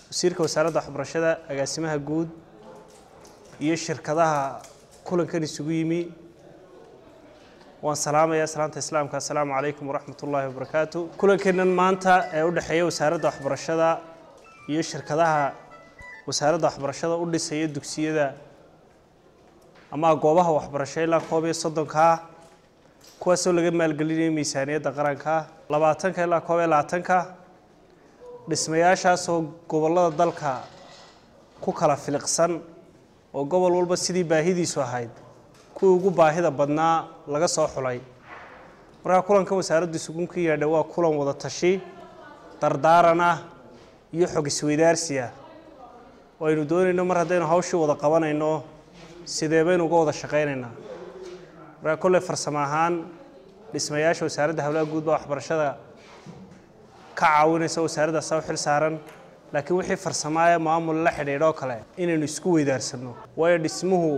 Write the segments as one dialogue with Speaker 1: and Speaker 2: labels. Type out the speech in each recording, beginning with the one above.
Speaker 1: wasiirka wasaaradda waxbarashada agaasimaha guud iyo shirkadaha kulankan isugu yimi waan salaamayaa salaanta islaamka assalaamu calaykum waraxmat ullaahi wabarakaatu kulankeennan maanta ee u dhexeeya wasaaradda waxbarashada iyo shirkadaha wasaaradda waxbarashada u dhisaya dugsiyada ama goobaha waxbarasho ilaa koob iyo soddonkaa kuwaasoo laga maalgelinaya miisaaniyadda qaranka labaatanka ilaa koob iyo labaatanka dhismayaashaasoo gobollada dalka ku kala filiqsan oo gobol walba sidii baahidiisu ahayd kuwii ugu baahida badnaa laga soo xulay markaa kulankan wasaaraddu isugu ka yaadha waa kulan wada tashi dardaaran ah iyo xog isweydaarsi ah oo aynu doonayno mar haddaynu hawshii wada qabanayno sidee baynu uga wada shaqaynaynaa markaa kolley farsamo ahaan dhismayaasha wasaaradda howlaha guud baa waxbarashada ka caawinaysa wasaaraddaasa u xil saaran laakiin wixii farsamaaye maamul la xidhiidhoo kale inaynu isku weydaarsano waayo dhismuhu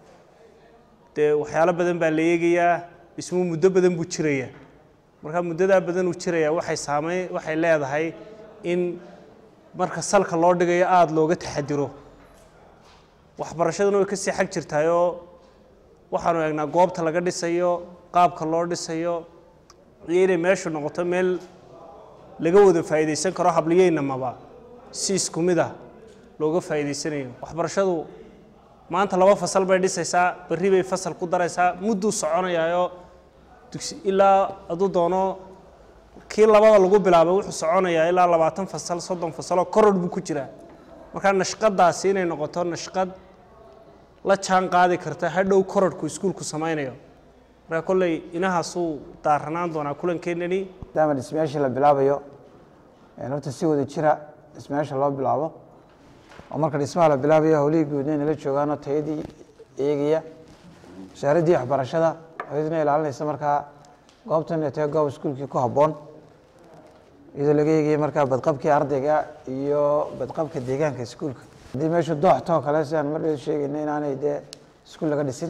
Speaker 1: dee waxyaalo badan baa la eegayaa dhismuhu muddo badan buu jiraya markaa muddadaa badan uu jiraya waxay saamey waxay leedahay in marka salka loo dhigayo aada looga taxadiro waxbarashaduna way kasii xag jirtaayoo waxaanu eegnaa goobta laga dhisayo qaabka loo dhisayo iyo inay meeshu noqoto meel laga wada faa'iidaysan karo habliyeynamaba si isku mid ah looga faa'iidaysanayo waxbarashadu maanta laba fasal bay dhisaysaa berri bay fasal ku daraysaa mudduu soconayaayoo dugsi ilaa hadduu doono kii labada lagu bilaabay wuxuu soconayaa ilaa labaatan fasal soddon fasaloo koror buu ku jiraa markaa nashqadaasi inay noqoto nashqad la jaan qaadi karta hadhow kororhku iskuulku samaynayo markaa kolley inahaasuu daaranaan doonaa kulankeenani
Speaker 2: maadaama dhismayaashii la bilaabayo horta si wada jira dhismayaasha loo bilaabo oo marka dhismaha la bilaabayo howlihii guudna inala joogaanoo tayadii eegaya wasaaraddii waxbarashada iyaduna ilaalinaysa markaa goobtan inay tahay goob iskuulkii ku habboon iyadoo laga eegaya markaa badqabkii ardayga iyo badqabka deegaanka iskuulka haddii meeshu dooxtoo kale sidaan mar dheed sheegayna inaanay dee iskuul laga dhisin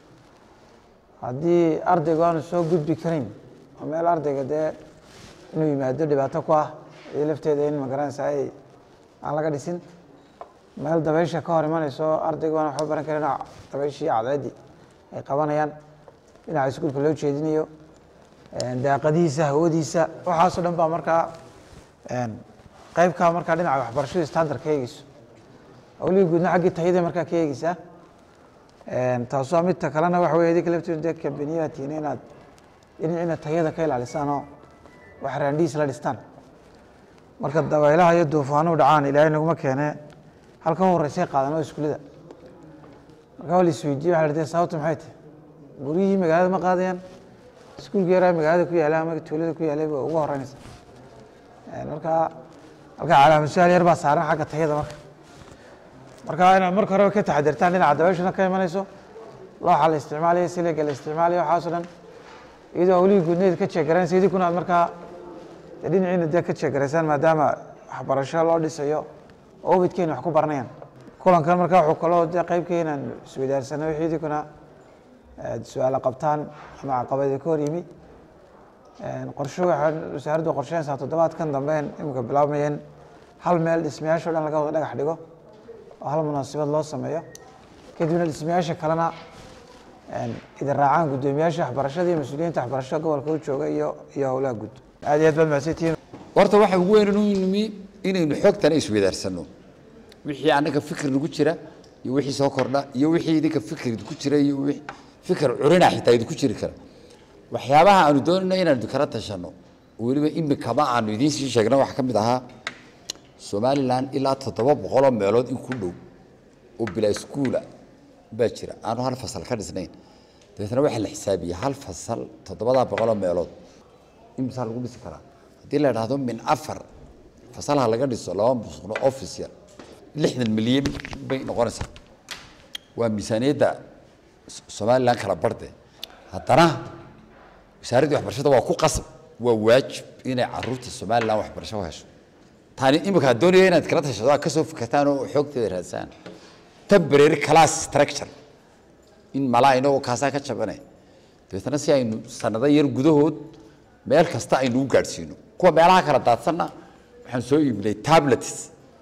Speaker 2: haddii ardaygu aanu soo gudbi karayn oo meel ardayga dee inuu yimaado dhibaato ku ah iyo lafteeda in magaranaysa ay aan laga dhisin meel dabaysha ka hor imanayso ardaygu aan waxba baran karin dabayshii cadceeddii ay qabanayaan dhinaca iskuulka loo jeedinayo daaqadihiisa hawadiisa waxaasoo dhan baa markaa qeybkaa markaa dhinaca waxbarashadu standard ka eegeyso howlihii guudna xaggii tayada markaa ka eegeysaa taasoo midta kalena waxa wey idinka laftiidu dee kambaniyaha tiina inaad dhinacina tayada ka ilaalisaan oo wax raandhiis la dhistaan marka dabaylaha iyo duufaanuhu dhacaan ilaahay naguma keene halka u horreysay qaadan oo iskuulada marka waa la isweydiye waxa la dee sababta maxay tahay guryihii magaalada ma qaadayaan iskuulka yaraa magaalada ku yaala ama tuulada ku yaalay ba ugu horeynaysa marka halka calaamasuaal yar baa saaran xagga tayada marka marka inaad marka horeba ka taxadirtaan dhinaca dabayshuna ka imanayso looxa la isticmaalayo siliga la isticmaalayo waxaasoo dhan iyadoo howlihii guudneed ka jeegaraynaysa idinkuna aad markaa dhinaciina dee ka jeegaraysaan maadaama waxbarasho loo dhisayo oo ubadkeena wax ku baranayaan kulankan marka wuxuu kaloo dee qeybka inaan isweydaarsano wixii idinkuna su-aalo qabtaan ama caqabada ka hor yimi qorsho waxaa wasaaraddu qorsheynaysaa toddobaadkan dambe imika bilaabmayeen hal meel dhismayaasho dhan laga wada dhagax dhigo oo hal munaasabad loo sameeyo kadibna dhismayaasha kalena idin raacaan guddoomiyaasha waxbarashada iyo mas-uuliyiinta waxbarashada gobolka u jooga iyo iyo howlaha guud aad iyo aad baad mahadsantihiin
Speaker 3: horta waxa ugu weyn inuu nimi inaynu xogtana isweydaarsanno wixii annaga fikir nagu jira iyo wixii soo kordha iyo wixii idinka fikir idinku jira iyo wixii fikir curina xitaa idinku jiri kara waxyaabaha aanu doonayno inaanu kala tashanno weliba imikama aanu idiin sii sheegna waxaa ka mid ahaa somalilan ilaa toddoba boqoloo meelood in ku dhow oo bilaa iskuula baa jira aanu hal fasal ka dhisnayn dabeetna waxaa la xisaabiyey hal fasal toddobadaa boqoloo meelood imisaa lagu dhisi karaa haddii la idhaahdo min afar fasalha laga dhiso laba musuqno office yar lixdan milyan bay noqonaysaa waa miisaaniyadda somalilan kala barde haddana wasaaraddii waxbarashada waa ku qasab waa waajib inay caruurta somalilan waxbarasho hesho tani imika doonaya inaad kala tashado aad kasoo fikirtaan oo xoogteeda raadsaan temporary class structure in malaa inagoo kaasaa ka jabanay dabeetna si aynu sanado yar gudahood meel kasta aynu u gaadhsiino kuwa meelaha kala daadsanna waxaan soo iibinay tablets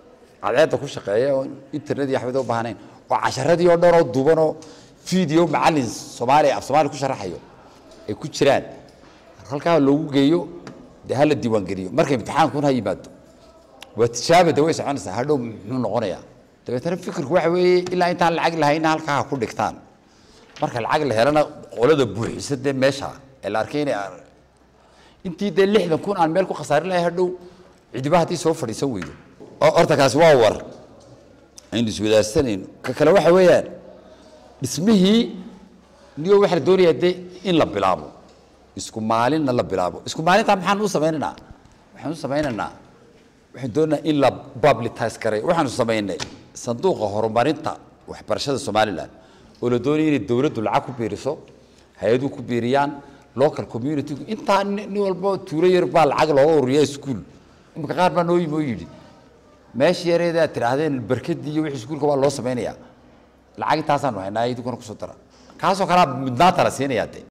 Speaker 3: cadceedda ku shaqeeya oo internet iyo waxbada u baahnayn oo casharadii oo dhan oo duubanoo video macallin soomaaliya af soomaaliya ku sharaxayo ay ku jiraan halkaa loogu geeyo dee hala diiwaangeliyo marka imtixaankuna ha yimaado waa tijaaba de way soconaysaa hadhow muxuu noqonayaa dabeetana fikirku waxa weeye ilaa intaan lacag lahayna halkaa ha ku dhigtaan marka lacag la helana qolada buuxisa dee meesha ee la arkay inay intii dee lixdan kun aan meel ku khasaarin lahay hadhow cidiba haddii soo fadhiisan weydo oo horta kaasi waa war aynu iswadaarsanayno ka kale waxa weeyaan dhismihii niyo waxaa la doonayaa dee in la bilaabo isku maalinna la bilaabo isku maalintaa maxaan u samaynaynaa waxaan u samaynaynaa waxaan doonaynaa in la publitize garay waxaanu samaynay sanduuqa horumarinta waxbarashada somaliland oo la doonaya inay dowladdu lacag ku biiriso hay-aduhu ku biiriyaan local community intaa nin nin walba tuulo yar baa lacag looga ururiya iskuul imika qaar baa noo yimi oo yidhi meesha yareeda aad tidhaahdeen barkadii iyo wixii iskuulka waa loo samaynayaa lacag intaasaanu haynaa idinkuna kusoo dara kaasoo kalea mudnaanta la siinayaa dee